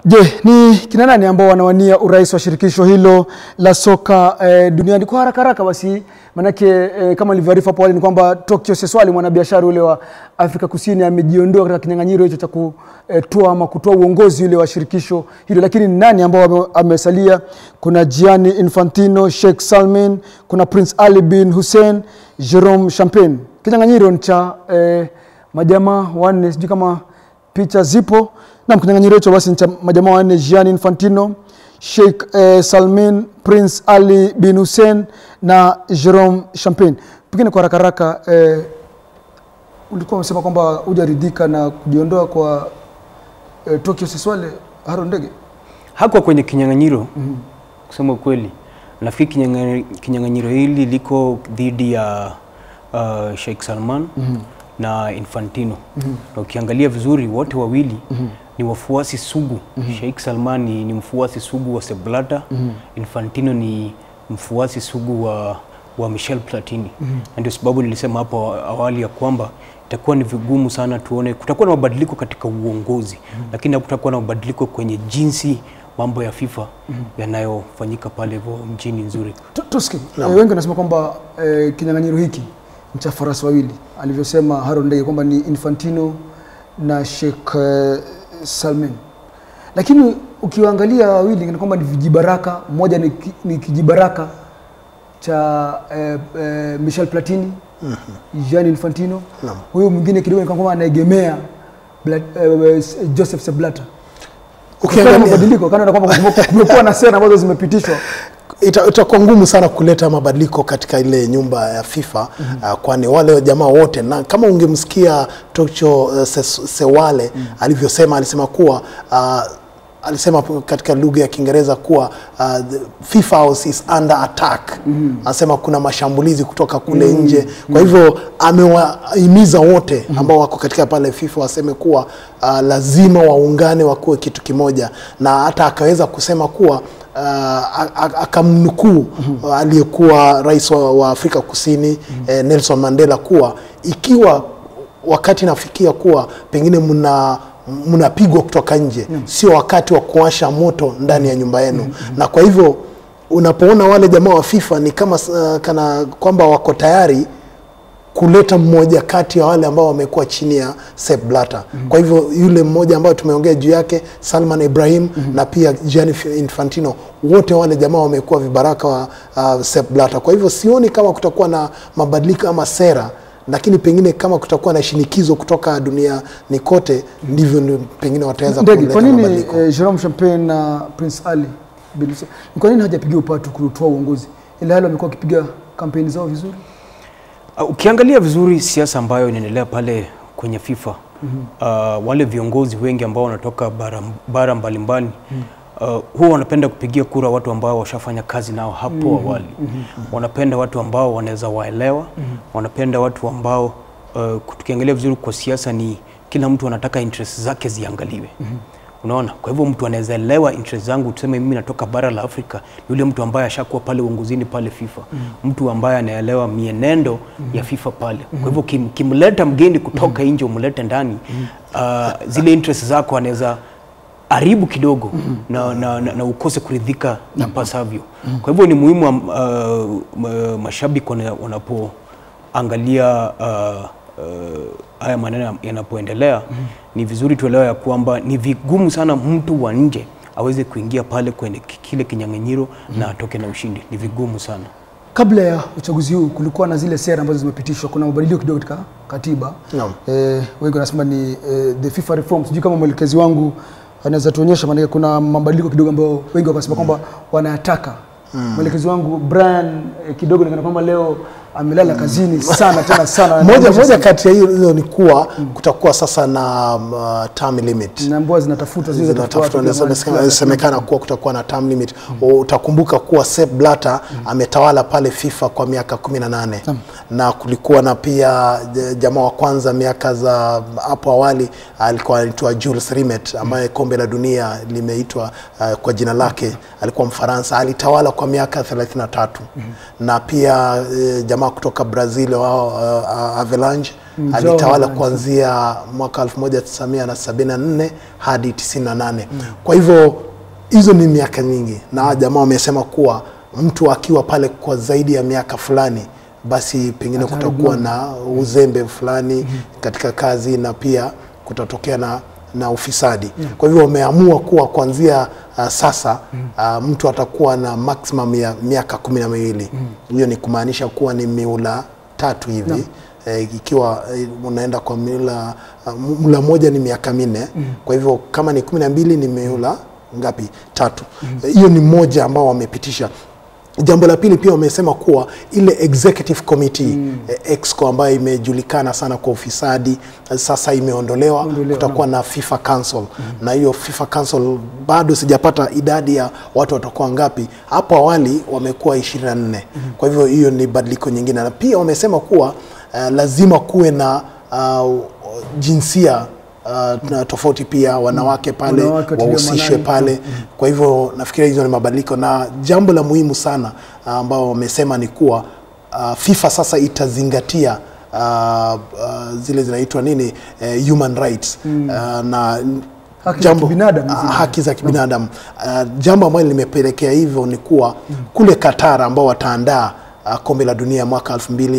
Je, ni kina nani ambao wanawania urais wa shirikisho hilo la soka eh, duniani? Kwa haraka haraka basi, manake eh, kama nilivyoarifu hapo awali ni kwamba Tokyo Seswali mwanabiashara ule wa Afrika Kusini amejiondoa katika kinyang'anyiro hicho cha kutoa ama kutoa uongozi ule wa shirikisho hilo, lakini ni nani ambao wame- amesalia? Kuna Gianni Infantino, Sheikh Salman, kuna Prince Ali bin Hussein, Jerome Champagne. Kinyang'anyiro ni cha eh, majamaa wanne, sijui kama picha zipo na kinyang'anyiro hicho basi ni cha majamaa wanne Gianni Infantino, Sheikh eh, Salmin, Prince Ali bin Hussein na Jerome Champagne. Pengine kwa haraka haraka eh, ulikuwa umesema kwamba hujaridhika na kujiondoa kwa eh, Tokyo Seswale Haron Ndege. hakuwa kwenye kinyang'anyiro kusema ukweli. Nafikiri kinyang'anyiro- kinyang'anyiro hili liko dhidi ya uh, Sheikh Salman na Infantino na ukiangalia vizuri wote wawili ni wafuasi sugu. Sheikh Salman ni, ni mfuasi sugu wa Sepp Blatter, Infantino ni mfuasi sugu wa, wa Michel Platini na ndio sababu nilisema hapo awali ya kwamba itakuwa ni vigumu sana tuone, kutakuwa na mabadiliko katika uongozi lakini hakutakuwa na mabadiliko kwenye jinsi mambo ya FIFA yanayofanyika pale hivyo mjini Zurich. Tu- Tuski, eh, wengi wanasema kwamba eh, kinyang'anyiro hiki ni cha farasi wawili, alivyosema Haron Ndege kwamba ni Infantino na Sheikh eh, Salman, lakini ukiwaangalia wawili ni kwamba ni vijibaraka. Mmoja ni, ki- ni kijibaraka cha eh, eh, Michel Platini Gianni Infantino, Naam. huyu mwingine kidogo ni kwamba anaegemea Bla- eh, Joseph Sepp Blatter. Kutokana na Ukiangalia mabadiliko kana kwamba kume- kumekuwa na sera ambazo zimepitishwa ita- itakuwa ngumu sana kuleta mabadiliko katika ile nyumba ya FIFA uh, kwani wale jamaa wote, na kama ungemsikia Tokyo uh, Ses- Sewale alivyosema, alisema kuwa uh, alisema p- katika lugha ya Kiingereza kuwa uh, the FIFA house is under attack. Anasema kuna mashambulizi kutoka kule nje. Kwa hivyo amewahimiza wote ambao wako katika pale FIFA waseme kuwa uh, lazima waungane wakuwe kitu kimoja, na hata akaweza kusema kuwa uh, a- a- akamnukuu uh, aliyekuwa rais wa, wa Afrika Kusini eh, Nelson Mandela kuwa ikiwa wakati nafikia kuwa pengine mna mnapigwa kutoka nje, sio wakati wa kuwasha moto ndani ya nyumba yenu. Na kwa hivyo unapoona wale jamaa wa FIFA ni kama uh, kana kwamba wako tayari kuleta mmoja kati ya wale ambao wamekuwa chini ya Sepp Blatter. Kwa hivyo yule mmoja ambayo tumeongea juu yake Salman Ibrahim na pia Gianni Infantino, wote wale jamaa wamekuwa vibaraka wa uh, Sepp Blatter. Kwa hivyo sioni kama kutakuwa na mabadiliko ama sera, lakini pengine kama kutakuwa na shinikizo kutoka duniani kote, ndivyo ndio pengine wataweza Ndege, kuleta kwa nini mabadiliko. eh, Jerome Champagne na Prince Ali bin Hussein, ni kwa nini hawajapigia upatu kutoa uongozi, ila hali wamekuwa wakipiga kampeni zao vizuri? Uh, ukiangalia vizuri siasa ambayo inaendelea pale kwenye FIFA uh, wale viongozi wengi ambao wanatoka bara, bara mbalimbali uh, huwa wanapenda kupigia kura watu ambao washafanya kazi nao hapo awali. Wanapenda watu ambao wanaweza waelewa, wanapenda watu ambao uh, tukiangalia vizuri kwa siasa ni kila mtu anataka interest zake ziangaliwe. Unaona, kwa hivyo mtu anaweza elewa interest zangu, tuseme mimi natoka bara la Afrika, ni yule mtu ambaye ashakuwa pale uongozini pale FIFA, mtu ambaye anaelewa mienendo ya FIFA pale. Kwa hivyo kim, kimleta mgeni kutoka nje umlete ndani, uh, zile interest zako anaweza haribu kidogo na, na, na, na ukose kuridhika ipasavyo. Kwa hivyo ni muhimu am- uh, ma- mashabiki wana- wanapoangalia uh, uh, haya maneno yanapoendelea ni vizuri tuelewe ya kwamba ni vigumu sana mtu wa nje aweze kuingia pale kwenye ki- kile kinyang'anyiro na atoke na ushindi. Ni vigumu sana. Kabla ya uchaguzi huu kulikuwa na zile sera ambazo zimepitishwa, kuna mabadiliko kidogo katika katiba Naam. eh, wengi wanasema ni eh, the FIFA reform. Sijui kama mwelekezi wangu anaweza tuonyesha, maanake kuna mabadiliko kidogo ambayo wengi wakasema kwamba wanayataka. Mwelekezi wangu Brian eh, kidogo nikana kwamba leo amelala kazini sana tena sana, Moja, Anaonyesha moja sana. kati ya hiyo ni kuwa kutakuwa sasa na um, uh, term limit na mbwa zinatafutwa zile zinatafutwa zinatafutwa inasemekana kuwa kutakuwa na term limit. Utakumbuka kuwa Sepp Blatter ametawala pale FIFA kwa miaka 18 na kulikuwa na pia j- jamaa wa kwanza miaka za hapo awali alikuwa anaitwa Jules Rimet ambaye kombe la dunia limeitwa uh, kwa jina lake, alikuwa Mfaransa, alitawala kwa miaka 33 na pia eh, jamaa jamaa kutoka Brazil wao uh, Avalanche Mm, alitawala Avalanche. kuanzia mwaka 1974 hadi 98. Kwa hivyo hizo ni miaka nyingi, na hawa jamaa wamesema kuwa mtu akiwa pale kwa zaidi ya miaka fulani, basi pengine kutakuwa na uzembe fulani katika kazi na pia kutatokea na na ufisadi. Kwa hivyo wameamua kuwa kuanzia uh, sasa uh, mtu atakuwa na maximum ya miaka kumi na miwili. Hiyo ni kumaanisha kuwa ni miula tatu hivi eh, ikiwa eh, unaenda kwa mila uh, mula moja ni miaka minne kwa hivyo kama ni kumi na mbili ni miula ngapi tatu Eh, hiyo ni moja ambao wamepitisha jambo la pili pia wamesema kuwa ile executive committee eh, exco ambayo imejulikana sana kwa ufisadi eh, sasa imeondolewa Ondolewa, kutakuwa na FIFA Council na hiyo FIFA Council bado sijapata idadi ya watu watakuwa ngapi. Hapo awali wamekuwa 24 kwa hivyo hiyo ni badiliko nyingine, na pia wamesema kuwa uh, lazima kuwe na uh, jinsia uh, na tofauti pia wanawake pale Wanawake watiliwe wahusishwe maanani. pale. Kwa hivyo nafikiria hizo ni mabadiliko, na jambo la muhimu sana uh, ambao wamesema ni kuwa uh, FIFA sasa itazingatia uh, uh, zile zinaitwa nini eh, human rights uh, na Haki za kibinadamu ah, zile. haki za kibinadamu uh, jambo ambalo limepelekea hivyo ni kuwa kule Qatar ambao wataandaa uh, kombe la dunia mwaka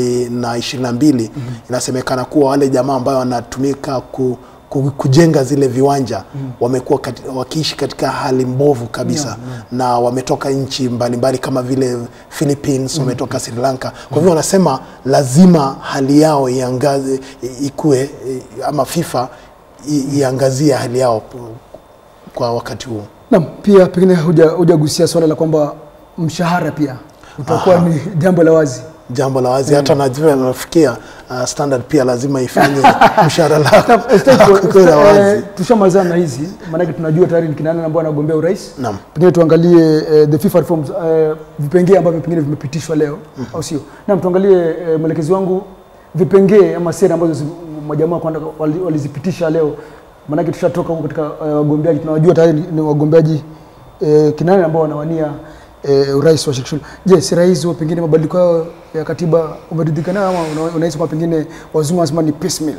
2022 inasemekana kuwa wale jamaa ambao wanatumika ku, ku, kujenga zile viwanja wamekuwa kati, wakiishi katika hali mbovu kabisa na wametoka nchi mbalimbali kama vile Philippines wametoka Sri Lanka kwa hivyo wanasema lazima hali yao iangaze i- ikue i- ama FIFA i- iangazie hali yao p- kwa wakati huo. Naam, pia pengine huja- hujagusia swala la kwamba mshahara pia utakuwa ni jambo la wazi. Jambo la wazi hata najua nafikia uh, standard pia lazima ifanye mshahara lao kuwe la wazi. Eh, tushamalizana na hizi maanake tunajua tayari ni kina nani ambao wanagombea urais Naam. pengine tuangalie eh, the FIFA reforms eh, vipengee ambavyo pengine vimepitishwa leo au sio naam tuangalie eh, mwelekezi wangu vipengee ama sera ambazo zi- majamaa kwanza wali- walizipitisha leo maanake tushatoka huko katika eh, wagombeaji tunawajua tayari ni- ni wagombeaji eh, kina nani ambao wanawania eh, urais wa shirikisho je sera hizo pengine mabadiliko yao ya katiba umeridhika nayo ama una- unahisi kwamba pengine wazungu wanasema ni piecemeal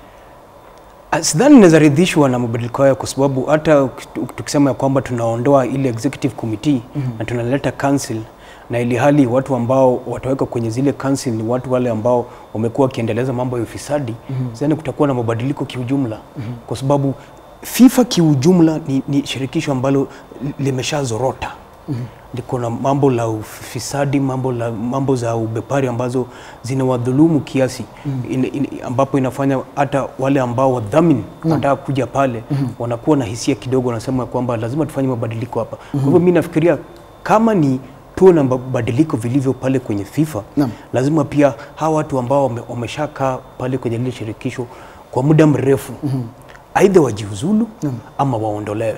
Ah, Sidhani naweza ridhishwa na mabadiliko hayo kwa sababu hata uki- tukisema ya kwamba tunaondoa ile executive committee na tunaleta council na ili hali watu ambao wataweka kwenye zile council ni watu wale ambao wamekuwa wakiendeleza mambo ya ufisadi sidhani kutakuwa na mabadiliko kiujumla kwa sababu FIFA kiujumla ni, ni shirikisho ambalo li- limeshazorota liko na mambo la ufisadi, mambo, la, mambo za ubepari ambazo zinawadhulumu kiasi in, in, ambapo inafanya hata wale ambao wadhamini wanataka kuja pale wanakuwa na hisia kidogo, wanasema kwamba lazima tufanye mabadiliko hapa. Kwa hivyo mi nafikiria kama ni tuwe na mabadiliko vilivyo pale kwenye FIFA Naam. lazima pia hawa watu ambao wame- wameshakaa pale kwenye lile shirikisho kwa muda mrefu aidha wajiuzulu ama waondolewe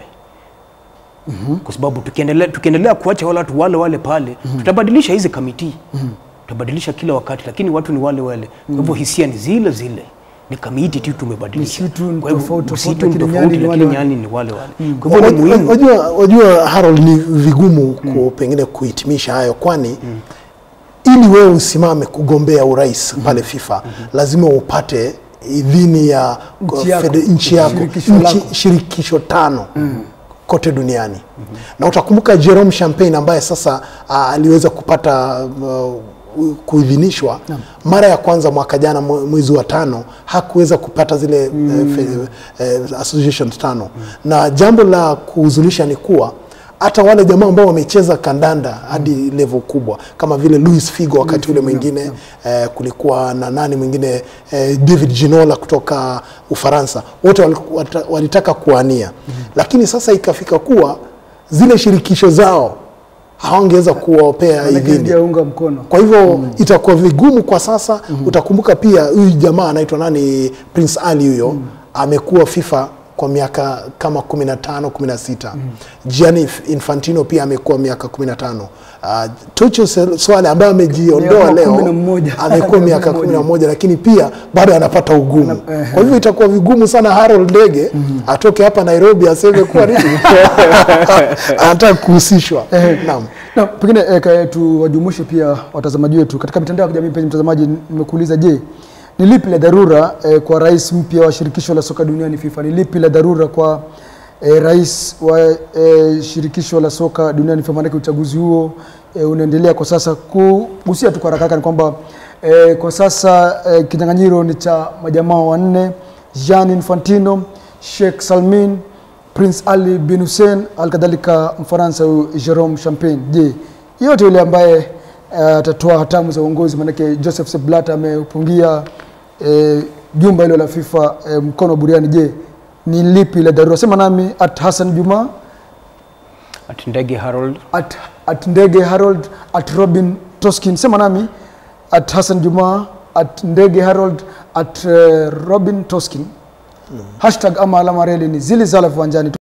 kwa sababu tukiendelea, tukiendelea kuacha wale watu wale wale pale tutabadilisha hizi kamiti tutabadilisha kila wakati, lakini watu ni wale wale. Kwa hivyo hisia ni zile zile, ni kamiti tu tumebadilisha. Msitu ni Kwa hivyo tofauti, msitu tofauti, ni lakini tofauti, nyani ni lakini wale wale. nyani ni wale wale. Kwa hivyo ni Wajua- muhimu Wajua, wajua Harold, ni vigumu ku, pengine kuhitimisha hayo, kwani ili wewe usimame kugombea urais pale FIFA lazima upate idhini ya Nchi yako. fede- nchi yako Shirikisho nchi- lako. shirikisho tano kote duniani na utakumbuka Jerome Champagne ambaye sasa ah, aliweza kupata uh, kuidhinishwa mara ya kwanza mwaka jana mwe- mwezi wa tano hakuweza kupata zile eh, fe- eh, associations tano na jambo la kuhuzunisha ni kuwa hata wale jamaa ambao wamecheza kandanda hadi level kubwa kama vile Luis Figo wakati ule mwingine eh, kulikuwa na nani mwingine eh, David Ginola kutoka Ufaransa, wote wali- wata- walitaka kuania lakini sasa ikafika kuwa zile shirikisho zao hawangeweza kuwapea Maanake idhini. ndiye unga mkono Kwa hivyo itakuwa vigumu kwa sasa. Utakumbuka pia huyu jamaa anaitwa nani, Prince Ali huyo amekuwa FIFA kwa miaka kama 15 16. Gianni Infantino pia amekuwa miaka 15. Uh, Tuchel Swale ambaye amejiondoa Miaka leo kumi na mmoja. amekuwa miaka Kumi na 11 lakini pia bado anapata ugumu. eh. Kwa hivyo itakuwa vigumu sana Harold Ndege atoke hapa Nairobi aseme kuwa nini anataka kuhusishwa. Naam. Na pengine eh, ka- tuwajumuishe pia watazamaji wetu katika mitandao ya kijamii. Penye mtazamaji, nimekuuliza je, ni lipi la dharura eh, kwa rais mpya wa shirikisho la soka duniani FIFA? Ni lipi la dharura kwa eh, rais wa eh, shirikisho la soka duniani FIFA? Maanake uchaguzi huo eh, unaendelea kwa sasa. Kugusia tu kwa haraka haraka ni kwamba eh, kwa sasa eh, kinyang'anyiro ni cha majamaa wanne: Jean Infantino, Sheikh Salmin Prince Ali bin Hussein, alkadhalika Mfaransa huyu Jerome Champagne. Je, yote yule ambaye eh, atatoa hatamu za uongozi, maanake Joseph Sepp Blatter ameupungia eh, jumba hilo la FIFA eh, mkono wa buriani. Je, ni lipi la dharura? Sema nami at Hassan Juma, Ati Ndege Harold at, at Ndege Harold, at Robin Toskin. Sema nami at Hassan Juma, at Ndege Harold, at eh, Robin Toskin. Hashtag ama alama reli ni zili zala viwanjani.